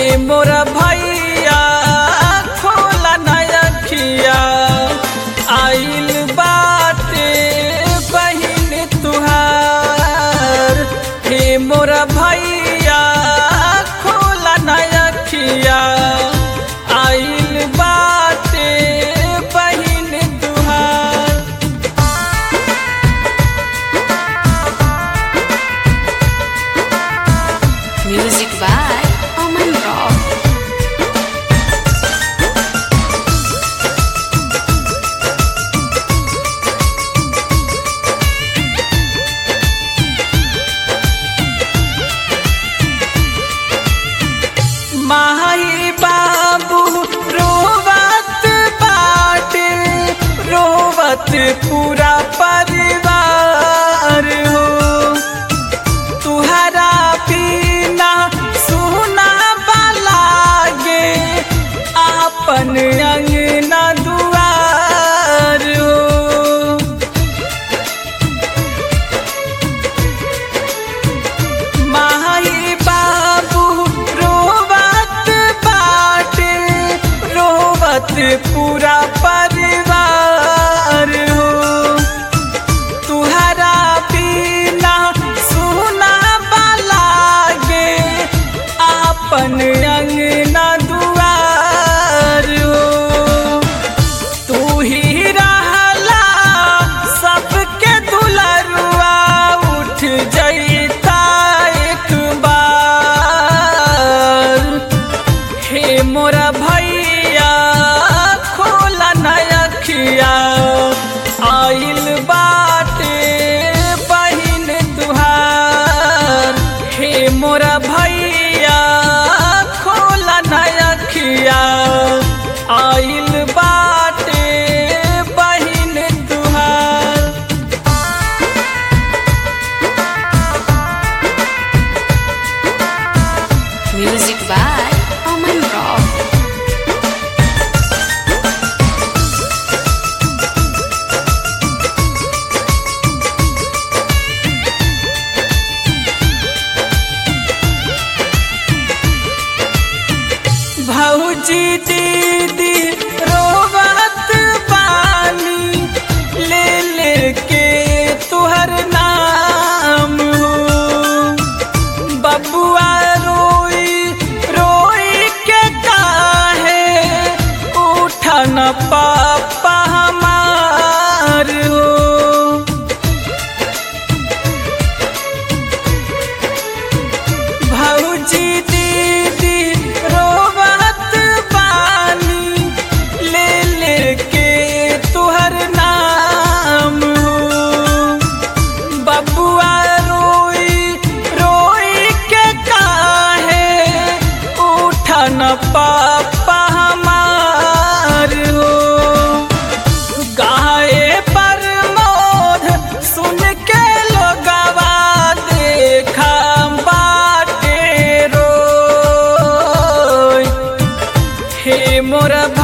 मोरा भैया खोला नयखिया आइल बाटे बहिन तुहार हे मोरा भैया खोला नयखिया आइल बाटे बहिन तुहार Music by Oman Rock. माही बाबू रोवत बाटे रोवत पूरा परिवार हो तुहरा पीना सुना लागे आपन अंगना दुआर हो माही बाबू रोवत बाटे रोवत पूरा परिवार हो तुहरा पीना सुना लागे आपन अंगना दुआर हो तू ही रहला सबके दुलरुआ उठ जैता एक बार हे मोरा भैया खोला नयखिया आइल बाटे बहिन तुहार हे मोरा भैया खोला नयखिया आइल बाटे बहिन तुहार Music by Oman Rock. भौजी दीदी रोवत पानी ले ले के तुहर नाम हो बबुआ रोई रोई के काहे उठन पापा हमार हो भौजी दीदी रोवत पानी ले ले के तुहर नाम हो बबुआ रोई रोई के काहे उठन पापा हमार हो गाए पर मोध सुन के लोगवा देखा बाटे रोय हे मोर